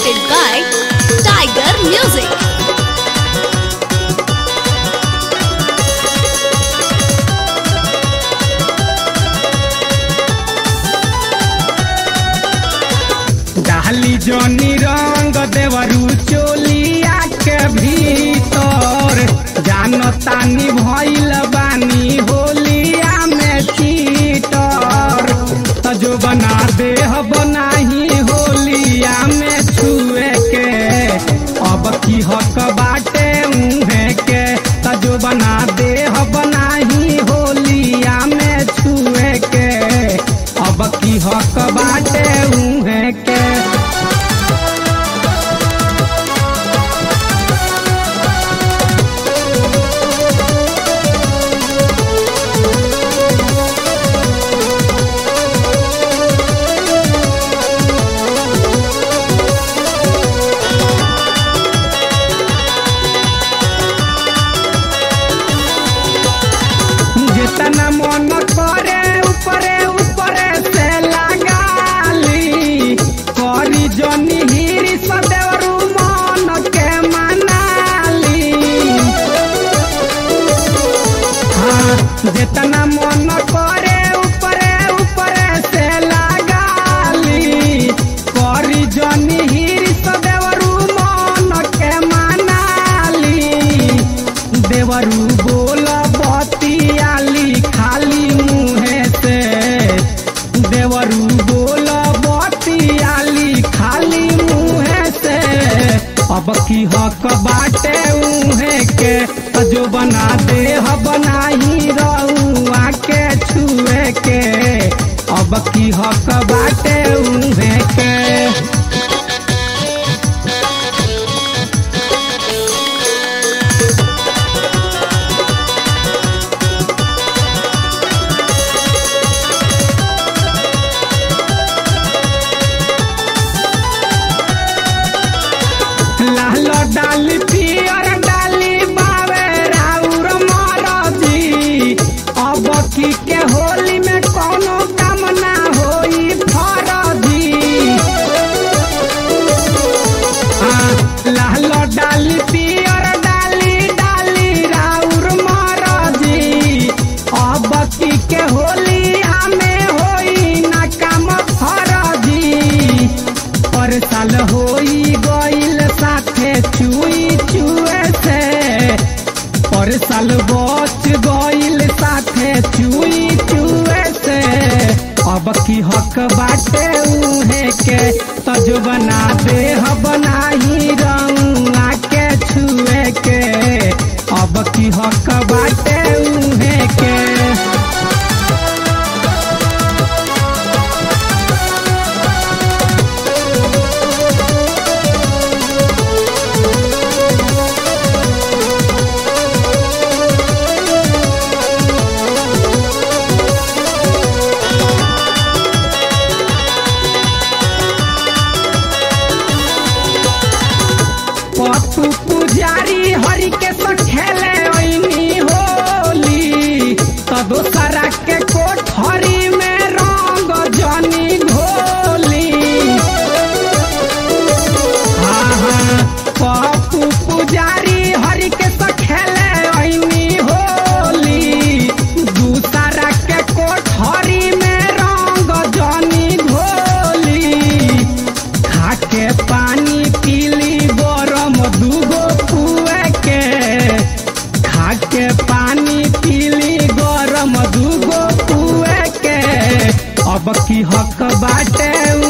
presented by Tiger Music. डाली जनी रंग देवरू चोलिया के भीतर जान तानी भइल बानी होलिया में चीटर त जो बना देह बनाही होलिया में छुए के अब की हक बाटे उहे के त जो बना देह बनाही होलिया में छुए के अब की हक बाटे उहे के जितना मन करे ऊपरे ऊपरे से लगाली करी जनी हिरी सदेवरू मन के मनाली हाँ जितना मन करे ऊपरे ऊपरे से लगाली करी जनी हिरी सदेवरू मन के मनाली देवरू बोल बतियाली खाली मुहे से देवरू बोल बतियाली खाली मुहे से अब की हक बाटे उहे के जो बना देह बनाही रउआ के छुए के अब की हक बाटे उहे के लाल डाली पियर डाली बावे राउर मरजी अब की के होली में कोनो काम ना होई फरजी हाँ, लाल डाली पियर डाली डाली राउर मरजी अब की के होली हमें होई ना काम फरजी पर साल होई गइल साथे चुई चुए से पर साल बच गइल साथे चुई चुए से अब की हक बाटे उहे के तज बना देह बनाही रंगा के छुए के अब की हक बाटे उहे के पप्पू पुजारी हरि के तो खेले ओइनी होली तो दोसरा के कोठरी में रंग जनी घोली हाँ हाँ पप्पू पुजारी हरि के तो खेले ओइनी होली दूसरा के कोठरी में रंग जनी घोली खाके पानी पीली गरम दूगो कुए के खाके पानी पीली गरम दूगो कुए के अब की हक बाटे